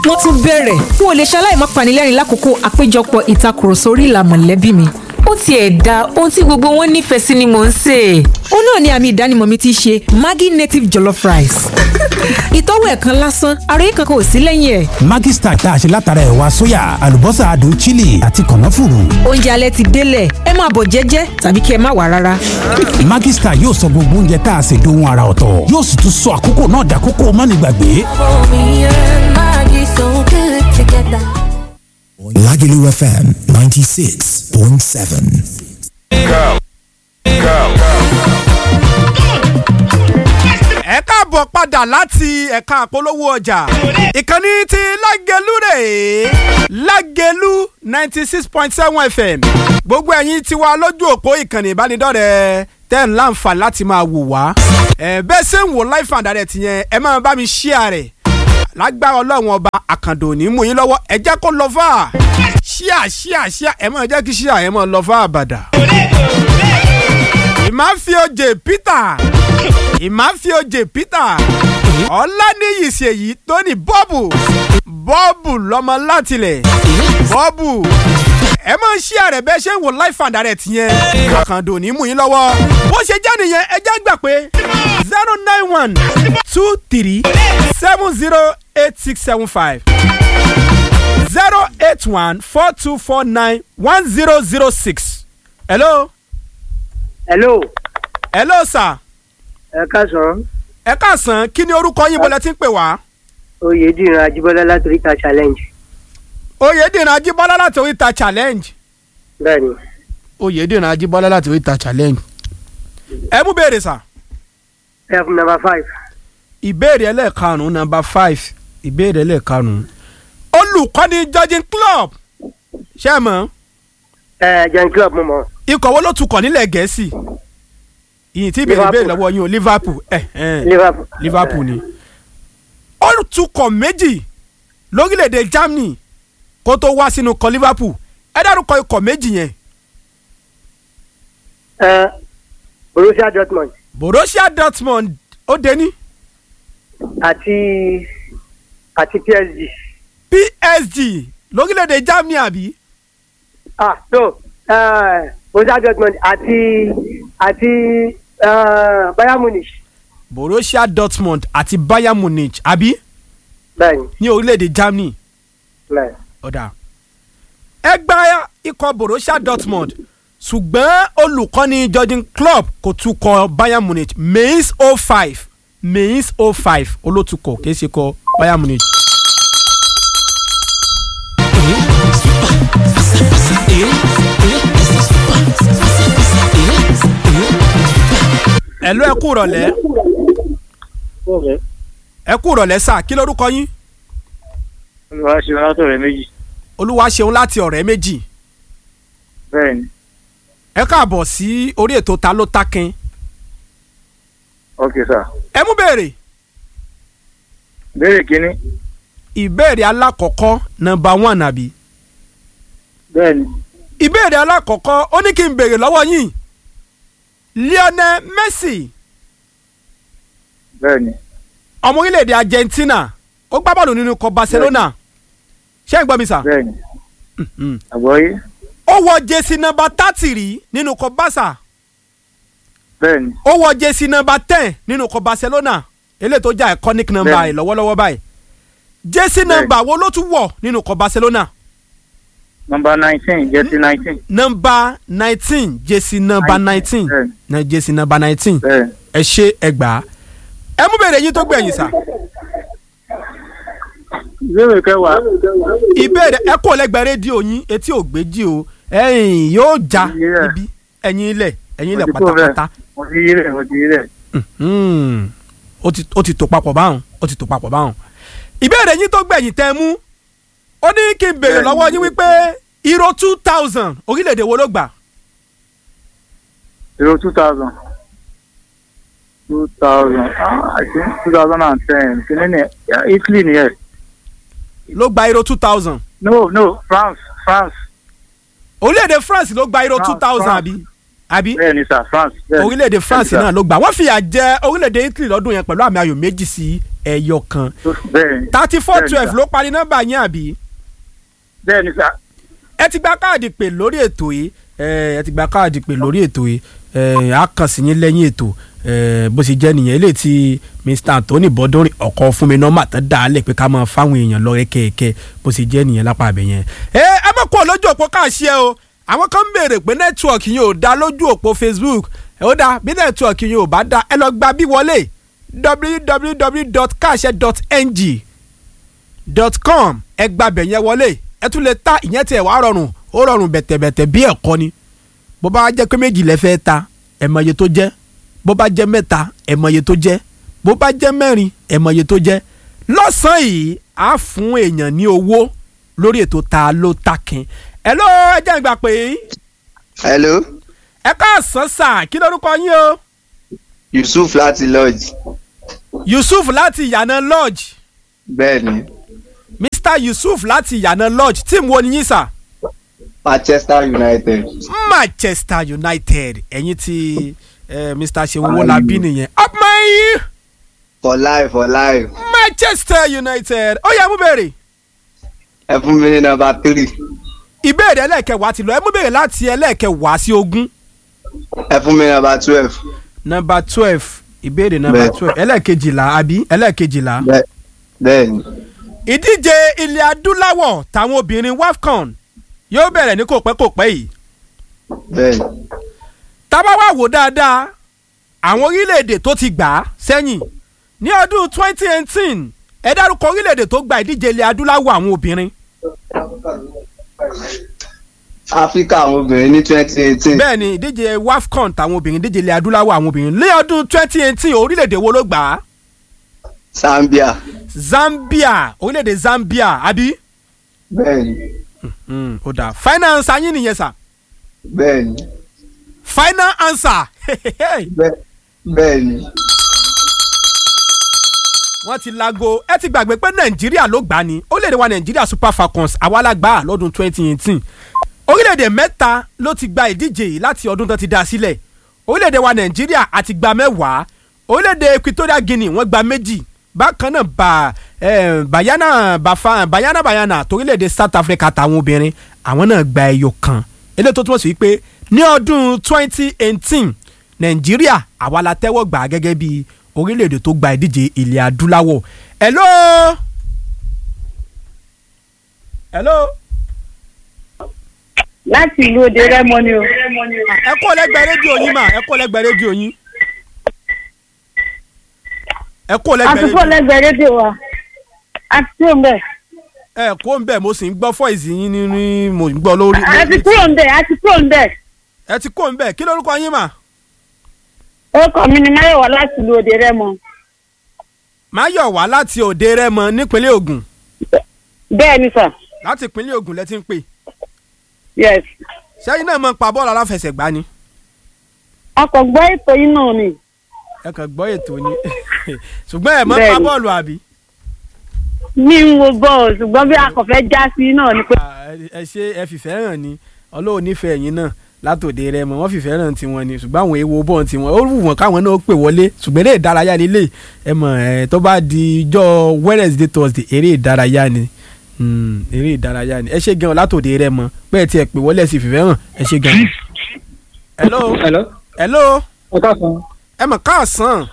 wọ́n tún bẹ̀rẹ̀ n ò lè ṣaláì má panilẹ́rìn lákòókò àpéjọpọ̀ ìtakùrọ̀sọ orí ìlà mọ̀lẹ́bí mi ó tiẹ̀ da ohun tí gbogbo wọn nífẹ̀ẹ́ sí ni mò ń sè é. ó náà ni àmì ìdánimọ̀ mi ti ṣe Maggi native jollof rice. ìtọ́wò ẹ̀ kan lásán ara yìí kankan ò sí lẹ́yìn ẹ̀. Maggi Star tá a ṣe látara ẹ̀wà sóyà àlùbọ́sà adùn chili àti kànáfùrù. oúnjẹ alẹ́ ti délẹ̀ ẹ máa bọ̀ jẹ́jẹ́ tàbí kí ẹ má wà rárá. Maggi Star yóò sọ gbogbo oúnjẹ tá a ṣe dohun ara ọ̀tọ̀ yóò sì tún sọ àkókò náà dàkókò mánigbàgbé. Lagelu FM 96.7. ẹ káàbọ̀ padà láti ẹ̀ka àpolówó ọjà ìkànnì ti lágẹ̀lú rèé lágẹ̀lú ninety six point seven fm gbogbo ẹ̀yin tí wà lójú òpó ìkànnì ìbánidọ́rẹ̀ẹ́ tẹ́ ń láǹfààní láti máa wò wá ẹ bẹ́ẹ̀ ṣe ń wò live and direct yẹn ẹ máa bá mi share rẹ̀ lágbára ọlọ́run ọba àkàndò ní mú yín lọ́wọ́ ẹ jẹ́ kó lọ fà share share share ẹ máa jẹ́ kí share yẹn máa lọ fà àbàdà ìmáfíòjè peter ìmáfíòjè peter ọláníyì ṣèyí tóní bọ́ọ̀bù bọ́ọ̀bù lọ́mọ látilẹ̀ bọ́ọ̀bù ẹ máa ń ṣí àrẹ̀ bẹ́ẹ̀ ṣe ń wò live and direct yẹn àkàndò ní mú yín lọ́wọ́ bó ṣe jẹ́ nìyẹn ẹ jẹ́ gbà pé zero nine one two three seven zero eight six seven five zero eight one four two four nine one zero zero six hello hello hello sir ẹ káàsán ẹ káàsán kí ni orúkọ yín bọ́lá tí ń pè wá. oyèdìran ajíbọ́lá láti oríta challenge oyèdìran ajíbọ́lá láti oríta challenge. bẹ́ẹ̀ni oyèdìran ajíbọ́lá láti oríta challenge. ẹ mú béèrè sà. f number five ìbéèrè ẹlẹ́ẹ̀karùn-ún number five ìbéèrè ẹlẹ́ẹ̀karùn-ún. olùkọ́ni judging club ṣé ẹ mọ̀ ẹ jẹun club mo mọ ikọ̀ wo ló tukọ̀ nílẹ̀ gẹ̀ẹ́sì ìyìn tí ìbéèrè Liverpool. béèrè lọ́wọ́ yín o liverpool ẹ̀ ẹ̀ liverpool liverpool ni. ó tukọ̀ méjì lórílẹ̀‐èdè germany kó tó wá sínú ikọ̀ liverpool ẹ dárúkọ ikọ̀ méjì yẹn ẹ borussia dortmund borussia dortmund ó dé ní àti àti psg psg lórílẹ̀‐èdè germany àbí ah so ẹ borussia dortmund àti àti ẹ bayern munich borussia dortmund àti bayern munich àbí bẹ́ẹ̀ni ní orílẹ̀‐èdè germany bẹ́ẹ̀ni ọ̀dà ẹ gba ikọ̀ borussia dortmund ṣùgbọ́n olùkọ́ni jurgen klopp kò tukọ̀ bayern munich mainz 05 mainz 05 olótukọ̀ kìí ṣe kọ bayern munich. ẹ̀lú ẹ kú rọ̀lẹ́ ẹ kú rọ̀lẹ́ sà kí lórúkọ yín olùwà ṣe wọn látọ̀rẹ́ méjì olúwa ṣeun láti ọ̀rẹ́ méjì bẹ́ẹ̀ ni ẹ káàbọ̀ sí orí ètò ta ló takin ok sir ẹ mú béèrè béèrè kínní ìbéèrè alákọ̀ọ́kọ́ nọmba one àbí bẹ́ẹ̀ ni ìbéèrè alákọ̀ọ́kọ́ ó ní kí n béèrè lọ́wọ́ yín Lionel Messi bẹ́ẹ̀ ni ọmọ orílẹ̀-èdè Argentina ó gbá bọ́ọ̀lù nínú ikọ̀ Barcelona ṣé ń gbọ́ mi sà bẹ́ẹ̀ ni Mhm. àgbọ̀yé ó wọ jesi nọmba thirty rí nínú ikọ̀ Barca bẹ́ẹ̀ ni ó wọ jesi nọmba ten nínú ikọ̀ Barcelona eléyìí tó jẹ́ iconic number Bẹ́ẹ̀ni. ẹ̀ lọ́wọ́lọ́wọ́ báyìí jesi nọmba wo ló tún wọ̀ nínú ikọ̀ Barcelona nọmba nineteen jẹ́sí nineteen nọmba nineteen jesi nọmba nineteen bẹ́ẹ̀ ni na jesi nọmba nineteen bẹ́ẹ̀ ni ẹ ṣe ẹgbàá ẹ mú bèrè yín tó gbẹ̀yìn sà ìbéèrè kẹwàá ìbéèrè ẹ kò lẹ́gbẹ̀ẹ́ rédíò yín etí ò gbéjì o ẹ̀yìn yóò já Yeah. ibi ẹ̀yìn ilẹ̀ ẹ̀yìn ilẹ̀ Mo ti kúrò bẹ́ẹ̀. pátápátá mo ti yí rẹ̀ mo ti yí rẹ̀ Mhm. ó ti ó ti tò papọ̀ báwọn ó ti tò papọ̀ báwọn. ìbéèrè yín tó gbẹ̀yìn tẹ́ mú ó ní kí n béèrè Bẹ́ẹ̀ni. lọ́wọ́ yín wípé euro two thousand orílẹ̀-èdè wo ló gbà zero two thousand two thousand ah i think two thousand and ten kìíní ni yeah, italy ni ẹ ló gba euro two thousand no no france france orílẹ̀-èdè France ló gba euro France, two thousand France. àbí àbí bẹ́ẹ̀ ni sir france bẹ́ẹ̀ ni. orílẹ̀-èdè France Bẹ́ẹ̀ ni, náà ló gbà wọ́n fìyà jẹ orílẹ̀-èdè Italy lọ́dún yẹn pẹ̀lú àmì ayò méjì sí ẹyọ kan bẹ́ẹ̀ni thirty four Bẹ́ẹ̀ni, twelve sir. ló parí nọ́mbà yín àbí bẹ́ẹ̀ni sà ẹ ti gba káàdì pè lórí ètò yìí ẹ ẹ ti gba káàdì pè lórí ètò yìí ẹ á kàn sí yín lẹ́yìn ètò ẹ bó ṣe jẹ́ nìyẹn eléyìí tí Mr Anthony Bọ́dúnrin ọkọ̀ fún mi nọ́mbà tán dá a lẹ̀ pé ká máa fáwọn èèyàn lọ kẹ̀kẹ́ bó ṣe jẹ́ nìyẹn lápá abẹ yẹn. ẹ ẹ má kó lójú òpó káàṣì ẹ o àwọn kan ń béèrè pé nẹ́tíwọ̀kì yẹn ò dá lójú òpó Facebook ẹ ó dá bí nẹ́tíwọ̀kì yẹn ò bá dá ẹ lọ gba bí wọlé www.kaase.ng dot com ẹ gba bẹ̀ yẹn wọlé ẹ tún lè ta ìyẹn tiẹ̀ wá rọrùn ó rọrùn bẹ̀tẹ̀bẹ̀tẹ̀ bí ẹ̀kọ́ ni bó bá jẹ́ pé méjì lẹ fẹ́ ta ẹ mọ iye tó jẹ́ bó bá jẹ́ mẹ́ta ẹ mọ iye tó jẹ́ bó bá jẹ́ mẹ́rin ẹ mọ iye tó jẹ́ lọ́sàn-án yìí á fún èèyàn ní owó lórí ètò ta ló takin ẹ ló ẹ jẹ́ ìgbà pé hello ẹ káàsán sà kí lórúkọ yín o yusuf láti lodge Yusuf láti ìyànà lodge bẹ́ẹ̀ni Mr Yusuf láti ìyànà lodge tíìmù wo ni yín sà. manchester united Manchester United ẹ̀yin tí eh, Mr Seun Wolabi nìyẹn up my for life for life Manchester United ó yẹ mú bèrè ẹ fún mi ní nọ́mbà three ìbéèrè ẹlẹ́ẹ̀kẹwàá ti lọ ẹ mú bèrè láti ẹlẹ́ẹ̀kẹwàá sí ogún ẹ fún mi ní nọ́mbà twelve nọ́mbà twelve ìbéèrè nọ́mbà Bẹ́ẹ̀. twelve ẹlẹ́ẹ̀kejìlá àbí ẹlẹ́ẹ̀kejìlá Bẹ́ẹ̀- bẹ́ẹ̀ni ìdíje ilẹ̀ adúláwọ̀ táwọn obìnrin WAFCON yóò bẹ̀rẹ̀ ní kò pẹ́ kò pẹ́ yìí bẹ́ẹ̀ni tábà wá wò dáadáa àwọn orílẹ̀-èdè tó ti gbà á sẹ́yìn ní ọdún twenty eighteen ẹ dárúkọ orílẹ̀-èdè tó gba ìdíje ilẹ̀ adúláwọ̀ àwọn obìnrin áfíríkà àwọn obìnrin ní twenty eighteen bẹ́ẹ̀ ni ìdíje WAFCON táwọn obìnrin ìdíje ilẹ̀ adúláwọ̀ àwọn obìnrin ní ọdún twenty eighteen orílẹ̀-èdè wo ló gbà á zambia Zambia orílẹ̀-èdè Zambia àbí bẹ́ẹ̀ni Mm, ó dáa final answer yín nìyẹn sà bẹ́ẹ̀ni final answer bẹ́ẹ̀- bẹ́ẹ̀ni wọ́n ti lago ẹ ti gbàgbé pé nàìjíríà ló gbà ní orílẹ̀-èdè wa nàìjíríà super falcons àwa la gbà á lọ́dún twenty eighteen orílẹ̀-èdè mẹ́ta ló ti gba ìdíje yìí láti ọdún tó ti dá a sílẹ̀ orílẹ̀-èdè wa nàìjíríà àti gba mẹ́wàá orílẹ̀-èdè equatorial guinea wọ́n gba méjì bákan náà bá eh, bayana bafa bayana bayana torílẹ̀-èdè south africa táwọn obìnrin àwọn náà gba ẹyọ kan eléyìí tó túmọ̀ sí wípé ní ọdún twenty eighteen nàìjíríà àwa la tẹ́wọ́ gbà á gẹ́gẹ́ bí orílẹ̀-èdè tó gba ìdíje ilẹ̀ adúláwọ̀ hello hello láti ìlú òde rẹ́mọ ni o. ẹ kó lẹ́gbẹ̀ẹ́ rédíò yín mà ẹ kó lẹ́gbẹ̀ẹ́ rédíò yín ẹ kó lẹ́gbẹ̀ẹ́ àtúntò rédíò lẹ́gbẹ̀ẹ́ rédíò wa àti kúrò ńbẹ̀. ẹ kó ń bẹ̀ mo sì ń gbọ́ fọ́ìsì yín nínú mo ń gbọ́ lórí. àti kúrò ńbẹ̀ àti kúrò ńbẹ̀. ẹ ti kó ń bẹ̀ kí lórúkọ yín mà orúkọ mi ni máyọ̀wá láti ìlú òde rẹ́mọ. máyọ̀wá láti òde rẹ́mọ nípínlẹ̀ Ògùn bẹ́ẹ̀ ni sà láti ìpínlẹ̀ Ògùn lẹ ti ń pè yes. sẹ́yìn náà mọ̀ pa bọ́ọ̀lù aláfẹsẹ̀gbá ni ọkọ̀ gbọ́ ètò yín náà ni. ẹ kàn gbọ́ ètò ni ṣùgbọ́n ẹ mọ̀ pa Bẹ́ẹ̀ni. bọ́ọ̀lù àbí. mi ń wo bọ́ọ̀ ṣùgbọ́n bí akọ̀fẹ́ já sí náà ni pé. Ah, ẹ ṣe ẹ fìfẹ́ hàn ni ọlọ́run nífẹ̀ẹ́ yín náà látòde rẹ mọ wọ́n fìfẹ́ hàn tiwọn ni ṣùgbọ́n àwọn èèwọ̀ bọ́ọ̀ tiwọn ó wù wọ́n káwọn náà pè wọlé ṣùgbọ́n eré ìdárayá nílé ẹ mọ̀ ẹ tó bá di ijọ́ Wednesday Thursday eré ìdárayá ni Mm, eré ìdárayá ni ẹ ṣe gan látòde rẹ mọ pé ẹ tiẹ̀ pè wọlé ẹ sì fìfẹ́ hàn ẹ ṣe gan. hello hello hello ẹ káàsán ẹ mọ̀ káàsán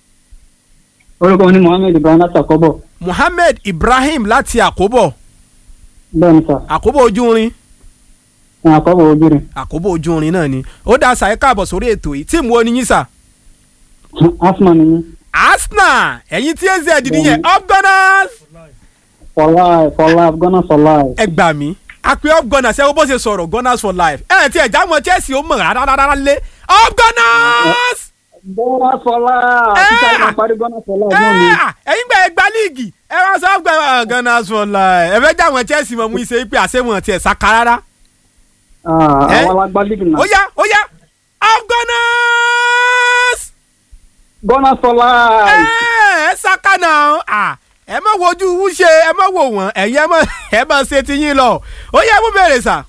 orúkọ mi ni mohammed ibrahim láti àkọ́bọ̀ Muhammed Ibrahim láti àkóbọ̀ bẹ́ẹ̀ ni sà àkóbọ̀ ojú irin ní àkọ́bọ̀ ojúrin àkóbọ̀ ojú irin náà ni ó dá sàyẹ́ káàbọ̀ sórí ètò yìí tíìmù wo ni yín sà. asma ni mí Arsenal ẹ̀yin tí az nìyẹn up gunners for life for life ghana for life ẹ gbà mí àpè up gunners ẹ wo bó ṣe sọ̀rọ̀ gunners for life ẹ ti ẹ̀já mọ Chelsea ó mọ̀ rárá lé up gunners ghana for life Eh! títí àgbà parí ghana for life náà ni ẹ ẹ̀yin gbà ẹ gba líìgì ẹ wá sọ up Gunners- gunners for life ẹ fẹ́ já wọn Chelsea mọ̀ mú iṣẹ́ pé àṣemọ̀ tiẹ̀ saka rárá Ah, Eh? àwọn alágbá league ó náà yá ó yá up gunners ghana for life ẹ ẹ saka náà à ẹ má wojú wúṣe ẹ má wò wọ́n ẹ̀yin ẹ má ẹ má ṣe ti yín lọ ó yá mú bèrè sà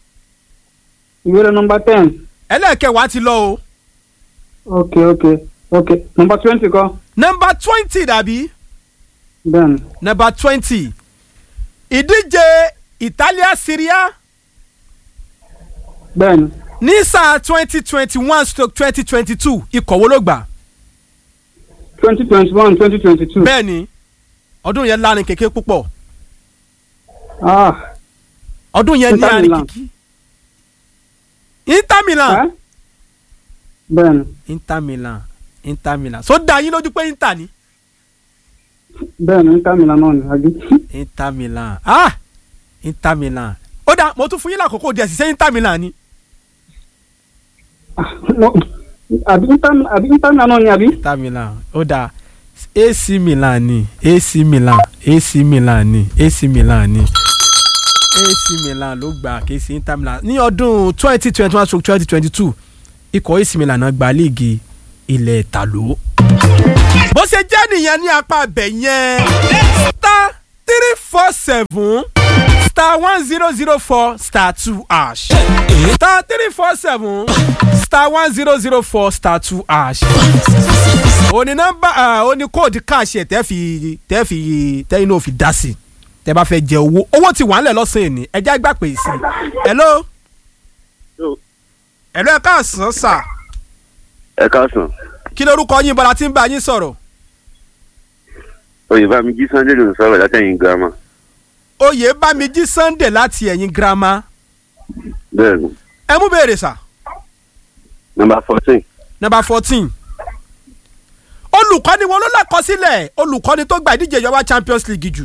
ìwéèrè number ten ẹlẹ́ẹ̀kẹwàá ti lọ o. ok ok ok number twenty kọ́ nọmba twenty dàbí bẹ́ẹ̀ni number twenty ìdíje Italia Serie A bẹ́ẹ̀ni ní sáà twenty twenty one stroke twenty twenty two ikọ̀ wo ló gbà. twenty twenty one twenty twenty two. bẹ́ẹ̀ni ọdún yẹn lárin kékeré púpọ̀ ah ọdún yẹn ní Inter àrin Milan. kìkì. Inter Milan ẹ́ bẹ́ẹ̀ni Inter Milan Inter Milan so dá yín lójú pé Inter ni bẹ́ẹ̀ni Inter Milan náà ni àbí. Inter Milan ah Inter Milan ó dá mo tún fún yín lákòókò díẹ̀ sí sẹ́yìn Inter Milan ni Mo- àbí Inter àbí Inter Milan náà ni àbí. Inter Milan ó dá AC Milan ni AC Milan AC Milan ni AC Milan ni AC Milan ló gbà kì í sí Inter Milan ní ọdún twenty twenty one stroke twenty twenty two ikọ̀ AC Milan náà gba líìgì ilẹ̀ ìtàló. bó ṣe jẹ́ nìyẹn ní apá abẹ yẹn star three four seven star one zero zero four star two hash star three four seven star one zero zero four star two hash òní nọ́mbà òní kóòdù káàṣì ẹ̀ tẹ́ fi tẹ́ fi tẹ́yìn náà fi dá sí i tẹ́ bá fẹ́ jẹ owó owó ti wà nílẹ̀ lọ́sàn-án ní ẹjẹ́ àgbà pè sí i hello hello ẹ káàsán sà ẹ káàsán kí lorúkọ yín bọ́lá tí ń bá yín sọ̀rọ̀ oyèbámijí sunday ló ń sọ̀rọ̀ látẹ̀yìn girama oyè bámijí sunday láti ẹ̀yìn girama bẹ́ẹ̀ ni ẹ mú béèrè sà nọmba fourteen number fourteen olùkọ́ni wọn ló lákọsílẹ̀ olùkọ́ni tó gba ìdíje ìjọba champions league jù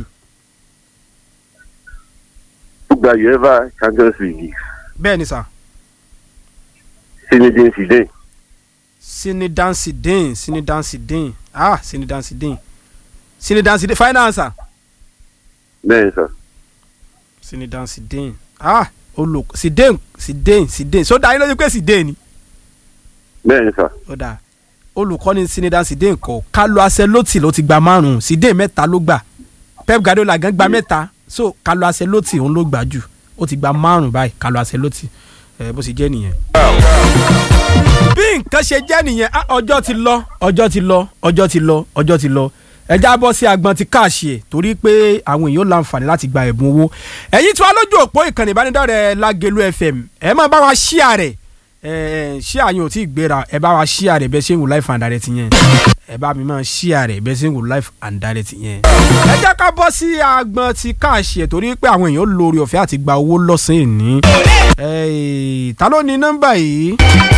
ó gba uefa champions league bẹ́ẹ̀ ni sà zinedine zidane sinidan sidin sinidan sidin ah sinidan sidin sinidan sidin final answer bẹ́ẹ̀ ni sà sinidan sidin ah olùkọ́ sidin sidin sidin so dá yín lójú pé sidin ni bẹ́ẹ̀ ni sà ó dáa olùkọ́ni sinidan sidin kọ́ Carlo Ancelotti ló ti gba márùn-ún sidin mẹ́ta ló gbà Pep Guardiola gan gba mẹ́ta so Carlo Ancelotti òun ló gbà jù ó ti gba márùn-ún báyìí Carlo Ancelotti ẹ bó ṣe jẹ́ nìyẹn. bí nǹkan ṣe jẹ́ nìyẹn ah, ọjọ́ ti lọ ọjọ́ ti lọ ọjọ́ ti lọ ọjọ́ ti lọ ẹ já bọ́ sí agbọn ti káàṣì ẹ̀ torí pé àwọn èèyàn láǹfààní láti gba ẹ̀bùn owó ẹ̀yin tí wàá lójú òpó ìkànnì ìbánidọ́rẹ̀ẹ́ Lágelú FM ẹ máa bá wa ṣíà rẹ̀ ẹ ṣíà yín ò tí ì gbéra ẹ bá wa ṣíà rẹ̀ bẹ́ẹ̀ ṣe ń wò life and direct yẹn ẹ bá mi máa ṣíà rẹ̀ bẹ́ẹ̀ ṣe ń wò life and direct yẹn. ẹ jẹ́ ká bọ́ sí agbọn ti káàṣì ẹ̀ torí pé àwọn èèyàn lórí ọ̀fẹ́ àti gba owó lọ́sàn-án ní. ta ló ní nọ́mbà yìí